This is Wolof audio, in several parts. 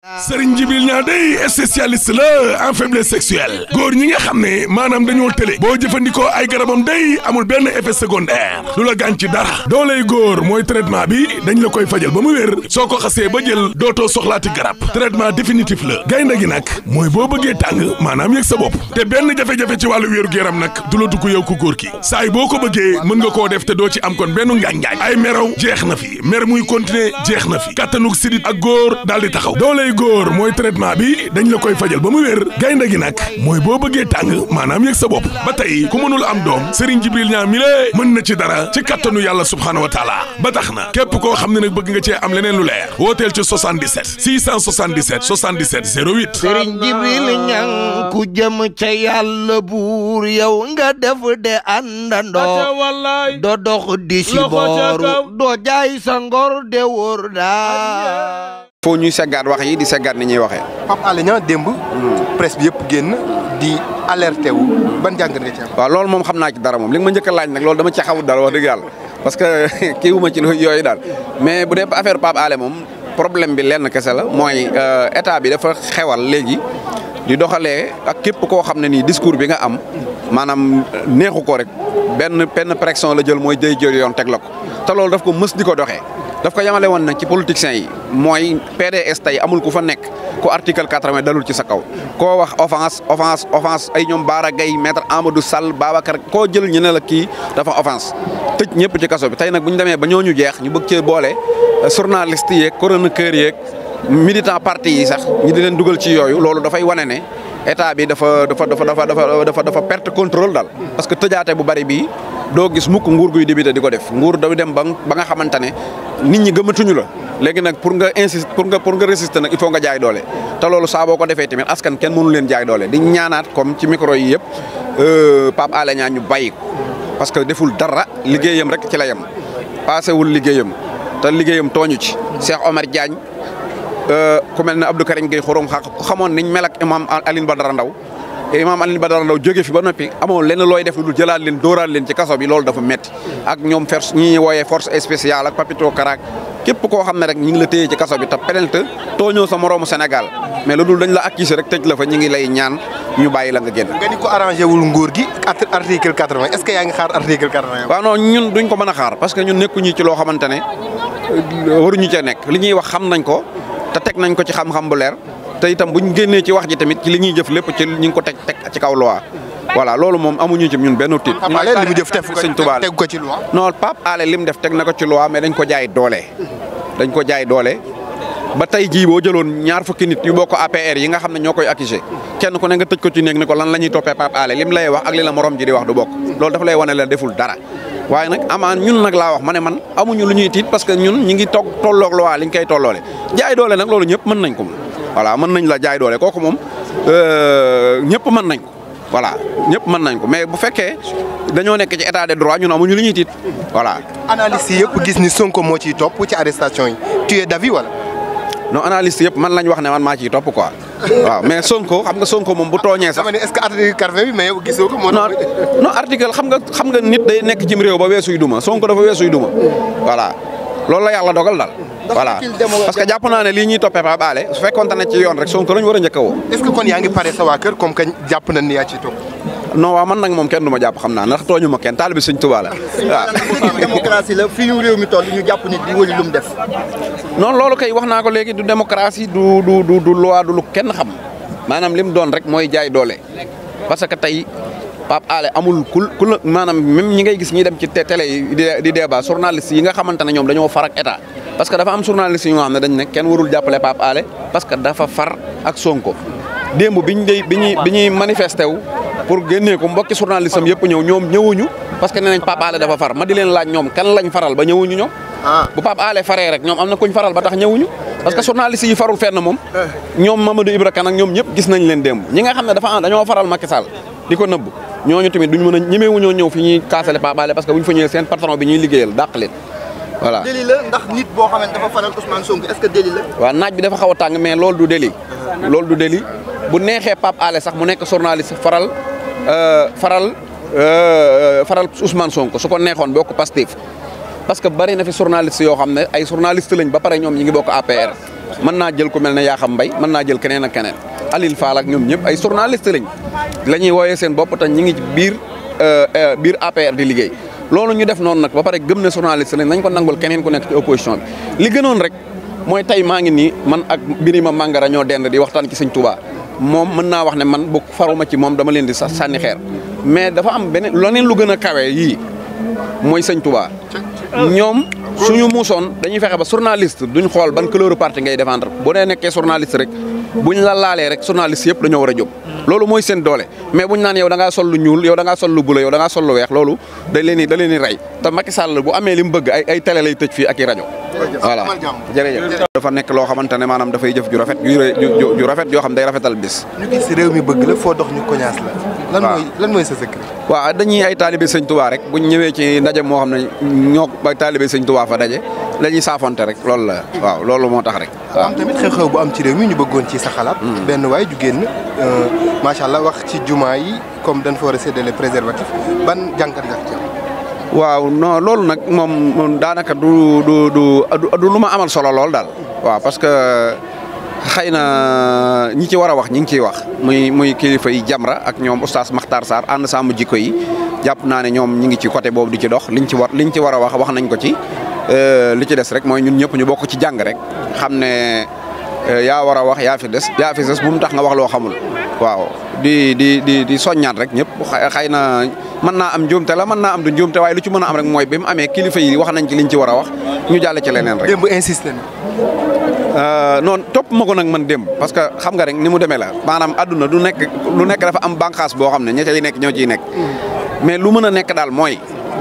Serigne Djibril Niang day spécialiste la en faiblesse sexuelle góor ñi nga xam ne maanaam dañoo tële boo jëfandikoo ay garabam day amul benn effet secondaire du la gaañ ci dara dooley góor mooy traitement bi dañ la koy fajal ba mu wér soo ko xasee ba jël dootoo soxlaati garab traitement définitif la gaynde gi nag mooy boo bëggee tàng maanaam yëg sa bopp te benn jafe-jafe ci wàllu wéeru yaram nag du la dugg yow ku góor ki saay boo ko bëggee mën nga koo def te doo ci am kon benn ngaañ-ngaañ ay meraw jeex na fi mer muy continuer jeex na fi kattanug sidit ak góor daal di taxaw dooley góor mooy traitement bi dañ la koy fajal ba mu wér gaynde gi nag mooy boo bëggee tàng maanaam yëg sa bopp ba tey ku mënul am doom Serigne Djibril Niang mi lée mën na ci dara ci kattanu yàlla subhaanahu wa taala ba tax na képp koo xam ne nag bëgg nga cee am leneen lu leer wooteel ci 77 677 77 08 Serigne Djibril Niang ku jëm ca yàlla buur yow nga def de àndandoo do dox di si booru doo jaay sa ngor de wóor daa foo ñuy seggaat wax yi di seggaat ni ñuy waxee. Pape Alé Niang démb. presse bi yëpp génn di alerté wu ban jàngat nga ci am. waaw loolu moom xam naa ci dara moom li nga ma njëkk a laaj nag loolu dama ci xamul dara wax dëgg yàlla parce que kii wu ma ci yooyu daal mais bu dee affaire Pape Alé moom problème bi lenn kese la mooy état bi dafa xewal léegi di doxalee ak képp koo xam ne nii discours bi nga am maanaam neexu ko rek benn benn pression la jël mooy day jël yoon teg la ko te loolu daf ko mës di ko doxee. daf ko yamale woon nag ci politiciens yi mooy PDS tey amul ku fa nekk ku article quatre-vingt dalul ci sa kaw koo wax offense offense offense ay ñoom Baara Gaye maître Amadou Sall Babacar koo jël ñu ne la kii dafa offense tëj ñëpp ci kaso bi tey nag bu ñu demee ba ñooñu jeex ñu bëgg cee boole journaliste yeeg chroniqueur yeeg militant parti yi sax ñu di leen dugal ci yooyu loolu dafay wane ne état bi dafa dafa dafa dafa dafa dafa perte contrôle daal parce que tëjaate bu bari bii doo gis mukk nguur guy débuté di ko def nguur daw dem ba ba nga xamante ne nit ñi gëmatuñu la léegi nag pour nga insiste pour nga pour nga résister nag il faut nga jaay doole te loolu saa boo ko defee tamit askan kenn mënu leen jaay doole di ñaanaat comme ci micro yi yëpp Pape Alé Niang ñu bàyyi ko parce que deful dara liggéeyam rek ci la yem passé wul liggéeyam te liggéeyam tooñu ci Cheikh Omar Diagne ku mel ne Abdou Karim Gueye xorom xaq ku xamoon niñ mel ak imam Aline Badara Ndaw imam Alioune Badara Ndaw jóge fi ba noppi amoo lenn looy def lu dul jëlaat leen dóoraat leen ci kaso bi loolu dafa metti ak ñoom force ñi ñuy wooyee force spéciale ak Papito Karak képp koo xam ne rek ñi ngi la téye ci kaso bi te penelte tooñoo sa moroomu Sénégal mais lu dul dañ la accuser rek tëj la fa ñi ngi lay ñaan ñu bàyyi la nga génn. nga ni ko arrangé wul nguur gi article quatre-vingt est-ce que yaa ngi xaar article quatre-vingt. waaw non ñun duñ ko mën a xaar parce que ñun nekkuñu ci loo xamante ne waruñu cee nekk li ñuy wax xam nañ ko te teg nañ ko ci xam-xam bu leer te itam buñ génnee ci wax ji tamit ci li ñuy jëf lépp ci ñu ngi ko teg teg ci kaw loi voilà loolu moom amuñu ci ñun benn tiit. Pape Alé li mu jëf teg ko sëñ Tuubaa teg ko ci loi. non Pape Alé li mu def teg na ko ci loi mais dañ ko jaay doole. dañ ko jaay doole ba tey jii boo jëloon ñaar fukki nit yu bokk APR yi nga xam ne ñoo koy accusé kenn ku ne nga tëj ko ci néeg ne ko lan la ñuy toppee Pape Alé lim lay wax ak li la morom ji di wax du bokk loolu dafa lay wane la deful dara. waaye nag amaan ñun nag laa wax ma ne man amuñu lu ñuy tiit parce que ñun ñi ngi toog tolloog loi liñ koy tolloole jaay doole nag loolu ñëpp mën nañ ko voilà mën nañ la jaay doole kooku moom ñëpp mën nañ ko voilà ñëpp mën nañ ko mais bu fekkee dañoo nekk ci état de droit ñun amuñu lu ñuy tiit voilà. analyste yi yëpp gis ni Sonko moo ciy topp ci arrestation yi tu es d'avis wala. non analyste yëpp man lañ wax ne man maa ciy topp quoi waaw mais Sonko xam nga Sonko moom bu tooñee sax. dama ne est-ce que article quatre-vingt bi mais yow gisoo ko. moo non non article xam nga xam nga nit day nekk cim réew ba weesuy duma Sonko dafa weesuy duma voilà loolu la yàlla dogal daal. voilà parce que jàpp naa ne lii ñuy toppee Pape Alé su fekkoonte ne ci yoon rek Sonko lañ war a njëkk a woo. est-ce que kon yaa ngi pare sa waa kër comme que jàpp nañ ni yaa ciy topp. non waaw man nag moom kenn du ma jàpp xam naa ndax tooñu ma kenn taalibe Sëñ Tuubaa la waaw. démocratie la fii ñu réew mi toll ñu jàpp nit di wëli lu mu def. non loolu kay wax naa ko léegi du démocratie du du du du loi du lu kenn xam maanaam li mu doon rek mooy jaay doole parce que tey Pape Alé amul ku ku la maanaam même ñi ngay gis ñi dem ci télé yi di di débat journaliste yi nga xamante ne ñoom dañoo far ak état parce que dafa am journaliste yi nga xam ne dañ ne kenn warul jàppale Pape Alé parce que dafa far ak Sonko démb biñ day bi ñuy bi ñuy manifesté wu pour génnee ko mbokki journaliste am yëpp ñëw ñoom ñëwuñu parce que nee nañ Pape Alé dafa far ma di leen laaj ñoom kan lañ faral ba ñëwuñu ñoom bu Pape Alé faree rek ñoom am na kuñ faral ba tax ñëwuñu parce que journaliste yi farul fenn moom ñoom Mamadou Ibra Kane ak ñoom ñëpp gis nañ leen démb ñi nga xam ne dafa am dañoo faral Macky Sall di ko nëbb ñooñu tamit duñ mën a ñemewuñoo ñëw fi ñuy kaasale Pape Alé parce que buñ fa ñëwee seen patron bi ñuy liggéeyal dàq leen voilà délit la ndax nit boo xam ne dafa faral Ousmane Sonko est-ce que délit la. waaw naaj bi dafa xaw a tàng mais loolu du délit loolu du délit bu neexee Pape Alé sax mu nekk journaliste faral faral faral Ousmane Sonko su ko neexoon bokk Pastef parce que bari na fi journaliste yoo xam ne ay journaliste lañ ba pare ñoom ñi ngi bokk APR mën naa jël ku mel ne Yakham Mbaye mën naa jël keneen ak keneen Alil Fall ak ñoom ñëpp ay journaliste lañ la ñuy wooyee seen bopp te ñi ngi ci biir biir APR di liggéey loolu ñu def noonu nag ba pare gëm ne journaliste lañ nañ ko nangul keneen ku nekk ci opposition bi li gënoon rek mooy tey maa ngi nii man ak Birima Mangara ñoo dend di waxtaan ci sëñ Touba moom mën naa wax ne man bu faruma ci moom dama leen di sax sànni xeer mais dafa am beneen leneen lu gën a kawe yii mooy sëñ Touba ñoom suñu muusoon dañuy fexe ba journaliste duñ xool ban couleur parti ngay défendre boo dee nekkee journaliste rek buñ la laalee rek journaliste yëpp dañoo war a jóg loolu mooy seen doole mais buñ naan yow da ngaa sol lu ñuul yow da ngaa sol lu bula yow da ngaa sol lu weex loolu da leen di da leen di rey te Macky Sall bu amee li mu bëgg ay ay télé lay tëj fii ak i rajo voilà jërëjëf dafa nekk loo xamante ne maanaam dafay jëf ju rafet ju ju rafet yoo xam day rafetal bis ñu gis réew mi bëgg la foo dox ñu koñaas la lan mooy lan mooy sa secret waaw dañuy ay taalibe sëñ Touba rek buñ ñëwee ci ndaje moo xam ne ñoo ba taalibe sëñ Touba fa daje la ñuy saafonte rek loolu la waaw loolu moo tax rek waaw am tamit xew-xew bu am ci réew mi ñu bëggoon ci sa xalaat benn waay ju génn macha allah wax ci jumaa yi comme dañ fa war a séddale préservatif ban jànkat nga ci am waaw non loolu nag moom daanaka du du du du lu ma amal solo lool daal waaw parce que xëy na ñi ci war a wax ñi ngi ciy wax muy muy kilifa yi Jamra ak ñoom oustaz Makhtar Sarr ànd sàmm jikko yi jàpp naa ne ñoom ñi ngi ci côté boobu di ci dox liñ ci war liñ ci war a wax wax nañ ko ci li ci des rek mooy ñun ñëpp ñu bokk ci jàng rek xam ne yaa war a wax yaa fi des yaa fi des bu mu tax nga wax loo xamul waaw di di di di soññaat rek ñëpp xëy na mën naa am njuumte la mën naa am du njuumte waaye lu ci mën a am rek mooy bi mu amee kilifa yi wax nañ ci liñ ci war a wax ñu jàll ci leneen rek. démb insisté na. non topp ma ko nag man démb parce que xam nga rek ni mu demee la maanaam àdduna du nekk lu nekk dafa am bànqaas boo xam ne ña cay nekk ñoo ciy nekk mais lu mën a nekk daal mooy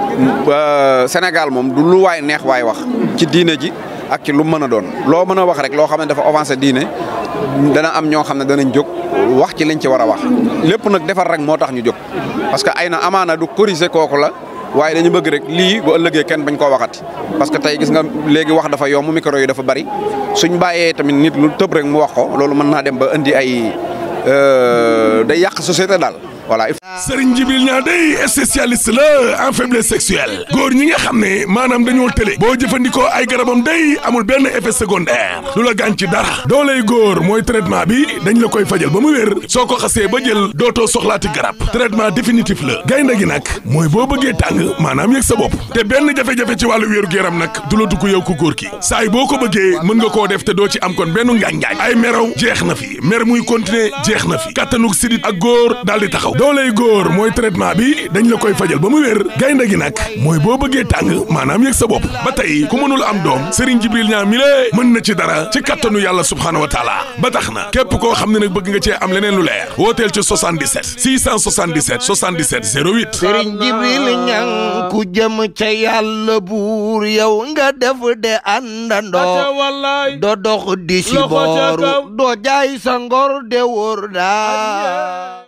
Sénégal moom du lu waay neex waay wax ci diine ji ak ci lu mën a doon loo mën a wax rek loo xam ne dafa avancé diine dana am ñoo xam ne danañ jóg wax ci liñ ci war a wax lépp nag defar rek moo tax ñu jóg parce que ay na amaana du corriger kooku la waaye dañu bëgg rek lii bu ëllëgee kenn bañ koo waxati parce que tey gis nga léegi wax dafa yomb micro yi dafa bari suñ bàyyee tamit nit lu tëb rek mu wax ko loolu mën naa dem ba indi ay day yàq société daal voilà. Serigne Djibril Niang day spécialiste la en faiblesse sexuelle góor ñi nga xam ne maanaam dañoo tële boo jëfandikoo ay garabam day amul benn effet secondaire du la gaañ ci dara dooley góor mooy traitement bi dañ la koy fajal ba mu wér soo ko xasee ba jël dootoo soxlaati garab traitement définitif la gaynde gi nag mooy boo bëggee tàng maanaam yëg sa bopp te benn jafe-jafe ci wàllu wéeru yaram nag du la dugg yow ku góor ki saay boo ko bëggee mën nga koo def te doo ci am kon benn ngaañ-ngaañ ay meraw jeex na fi mer muy continuer jeex na fi kattanug sidit ak góor daal di taxaw dooley góor mooy traitement bi dañ la koy fajal ba mu wér gaynde gi nag mooy boo bëggee tàng maanaam yëg sa bopp ba tey ku mënul am doom Serigne Djibril Niang mi lée mën na ci dara ci kattanu yàlla subhaanahu wa taala ba tax na képp koo xam ne nag bëgg nga cee am leneen lu leer wooteel ci 77 677 77 08 Serigne Djibril Niang ku jëm ca yàlla buur yow nga def de àndandoo do dox di si booru doo jaay sa ngor de wóor daa